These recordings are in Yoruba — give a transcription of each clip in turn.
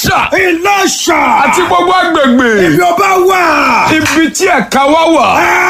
Ìlọ́ṣà Ìlọ́ṣà. àti gbogbo agbègbè Ibi ọba wà. ibi tí ẹ̀ka wá wà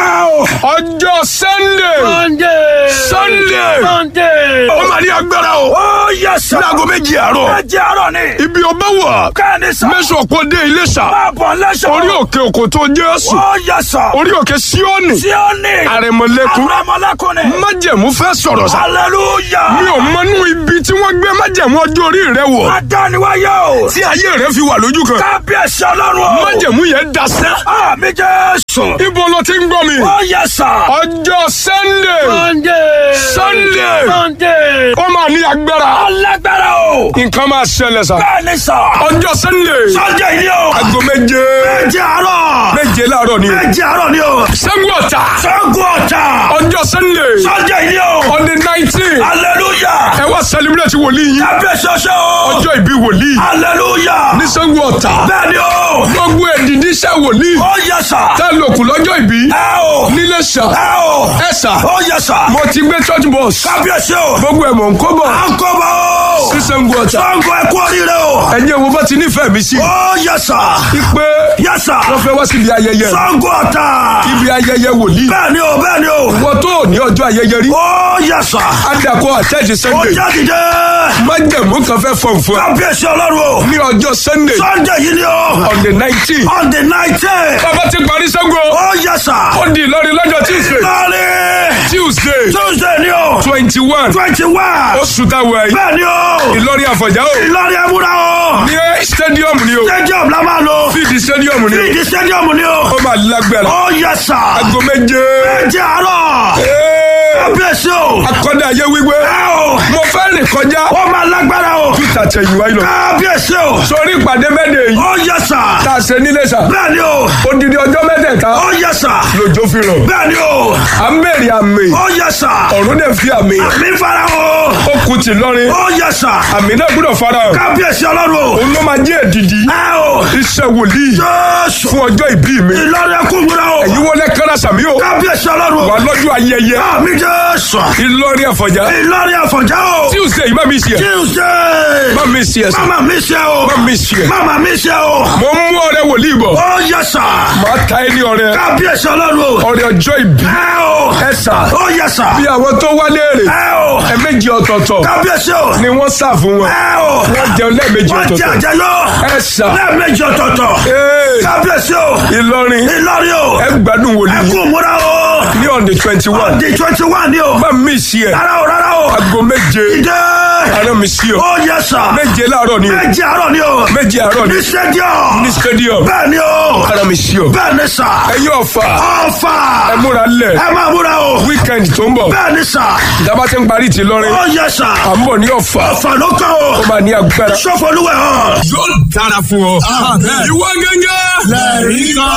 ọjọ́ Sunday Sunday. Sunday Sunday. ó máa ní agbára o Ó yẹ sà. ní aago méjì àárọ̀ Méjì àárọ̀ ni. ibi ọba wà Kẹ́ni sà. mẹ́sàn-án kò dé Iléṣà Máa bọ̀ lẹ́sọ̀. orí òkè òkò tó Jésù Ó yẹ sà. orí òkè Síónì Tí ó ní. àrẹ̀mọ̀lẹ́kùn Àrẹ̀mọ̀lẹ́kùn ni. májẹ̀mú fẹ́ sọ̀rọ̀ sá Hallelujah. mi ò mọnú ibi tí wọ́n gbé májẹ̀mú ọjọ́ orí rẹ wọ̀ Adániwáyé o. tí ayé rẹ fi wà lójú kan Kábíyèsí ọlọ́run o. májẹ̀mú yẹn dasẹ́ Àmì Jésù. ibo ló ti ń gbọ́ mi Ó yẹ sà. ọjọ́ Sunday Sunday. Sunday. Sunday. ó máa ní agbára Alágbára o. nǹkan máa ṣẹlẹ̀ sá Bẹ́ẹ̀ni sà. ọjọ́ Sunday Sunday ni o. aago méje Méjì àárọ̀. méje láàárọ̀ ni o Méjì àárọ̀ ni o. Ṣàngó Ọ̀tà Ṣàngó Ọ̀tà. ọjọ́ Sunday Sunday ni o. on the nineteen Hallelujah. ẹ wá celebrate wòlíì yín Kábíyèsí ọṣẹ́ o. ọjọ́ ìbí wòlíì Hallelujah. ní Ṣàngó Ọ̀tà Bẹ́ẹ̀ni o. gbogbo èdìdí iṣẹ́ wòlíì Ó yẹ sà. tẹ́ lòkù lọ́jọ́ ìbí Ẹ o. nílé ṣà Ẹ o. ẹ ṣà Ó yẹ sà. mo ti gbé church bus Kábíyèsí o. gbogbo ẹ̀ mọ̀ ń kó bọ̀ À ń kọ́ bọ̀ o. sí Ṣàngó Ọ̀tà Ṣàngó ẹ kú oríire o. ẹ̀yin wo bá ti nífẹ̀ẹ́ mi sí Ó yẹ sà. pé Yẹ sà. wọ́n fẹ́ wá síbi ayẹyẹ Ṣàngó Ọ̀tà. ibi ayẹyẹ wòlíì Bẹ́ẹ̀ni o, bẹ́ẹ̀ni o. wọ́n tó ní ọjọ́ ayẹyẹ rí Ó yẹ sà. adakọ àtẹ́jì Ó Sunday jáde dé. májẹ̀mú kan fẹ́ fọ̀n fún ẹ Kábíyèsí ọlọ́run o. ní ọjọ́ Sunday Sunday yìí ni o. on the nineteen On the nineteen. bàbá ti parí Ṣàngó Ó yẹ sà. ó di Ìlọrin lọ́jọ́ Tuesday Lọ́ọ̀rì. Tuesday Tuesday ni o. twenty one Twenty one. oṣù táwọn ẹ̀yìn Bẹ́ẹ̀ni o. Ìlọrin Àfọ̀njá o Ìlọrin ẹ̀múra o. ní stadium ni o Stadium la máa lò. fíìdì stadium ni o Fíìdì stadium ni o. ó máa lágbára Ó yẹ sà. aago méje Méjì àárọ̀. Ee, Kábíyèsí o. akọ́dá ayé wíwé Ẹ o. mo fẹ́ rìn kọjá Ó máa lágbára o. peter tẹ̀yìnwá yìí lọ Kábíyèsí o. sórí ìpàdé mẹ́tẹ̀ yìí Ó yẹ sà. tá a ṣe nílé sà Bẹ́ẹ̀ni o. odidi ọjọ́ mẹ́tẹ̀ẹ̀ta Ó yẹ sà. lójó fi rọ̀ Bẹ́ẹ̀ni o. à ń bèrè àmì Ó yẹ sà. ọ̀run dẹ̀ fi àmì Mi fara o. ó kù tì lọ́rin Ó yẹ sà. àmì náà gbọ́dọ̀ fara hàn Kábíyèsí ọlọ́run o. òun ló máa jẹ́ èdìdí Ẹ o. iṣẹ́ wòlíì Jésù. fún ọjọ́ ìbí mi Ìlọrin ẹkún múra o. èyí wọlé kára sàmí o Kábíyèsí ọlọ́run wà o. lọ́jọ́ ayẹyẹ Àmì Jésù. Ìlọrin Àfọ̀njá Ìlọrin àfọ̀njá o. Tuesday yìí má mi ṣe ẹ̀ Tuesday. má mi ṣe ẹ̀ sà Mama mi ṣe o. má mi ṣe ẹ̀ Mama mi ṣe o. mo ń mú ọrẹ wòlíì bọ̀ Ó yẹ sà. màá ta ẹ ní ọrẹ Kábíyèsí ọlọ́run o. ọrẹ ọjọ́ ìbí Ẹ o. ẹ sà Ó yẹ sà. bí àwọn tó wá léèrè Ẹ o. ẹ̀ẹ̀mejì ọ̀tọ̀ọ̀tọ̀ Kábíyèsí o. ni wọ́n sà fún wọn Ẹ o. wọ́n jẹun lẹ́ẹ̀mejì Wọ́n jẹ ọ̀tọ̀ọ̀tọ̀ àjẹyọ. ẹ sà Lẹ́ẹ̀mejì ọ̀tọ̀ọ̀tọ̀. ee Kábíyèsí o. Ìlọrin Ìlọrin o. ẹ gbádùn wòlíì Ẹkún múra o. ní on the twenty one Di twenty one ni o. má mi ṣe ẹ̀ Rárá o rárá o. aago méje Ìdè. àná mi ṣe ọ Ó yẹ sà. méje láàárọ̀ ni o Méjì àárọ̀ ni o. méje àárọ̀ ni Ní stadium. ní stadium Bẹ́ẹ̀ ni o. àná mi ṣe ọ Bẹ́ẹ̀ ni sà. ẹ̀yin ọ̀fà Ọ̀fà. ẹ múra lẹ̀ Ẹ máa múra o. weekend tó ń bọ̀ Bẹ́ẹ̀ ni sà. ìjàmbá ti ń parí ti lọ́rin Ó yẹ sà. à ń bọ̀ ní ọ̀fà Ọ̀fà ló kàn o. ó máa ní agbára. Sọ́fọ̀lúwẹ̀ hàn. yóò dára fún ọ. ìwọ gẹ́gẹ́. Lẹ́rìí kan.